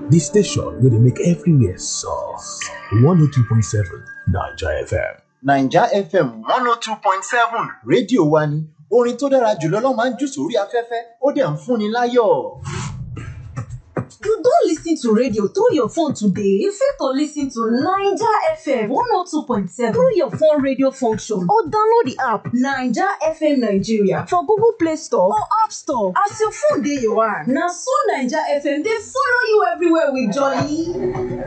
the station wey dey make everywhere soft. 102.7 Naija FM. naija fm one oh two point seven rédíò wa ni orin tó dára jùlọ ló máa ń jù sórí afẹ́fẹ́ ó dẹ̀ ń fúnni láyọ̀. You don lis ten to radio through your phone today? You fit to lis ten to Naija FM 102.7 through your phone radio function or download the app Naija FM Nigeria for Google Play Store or App Store. As your phone dey your hand, na so Naija FM dey follow you everywhere with jolly.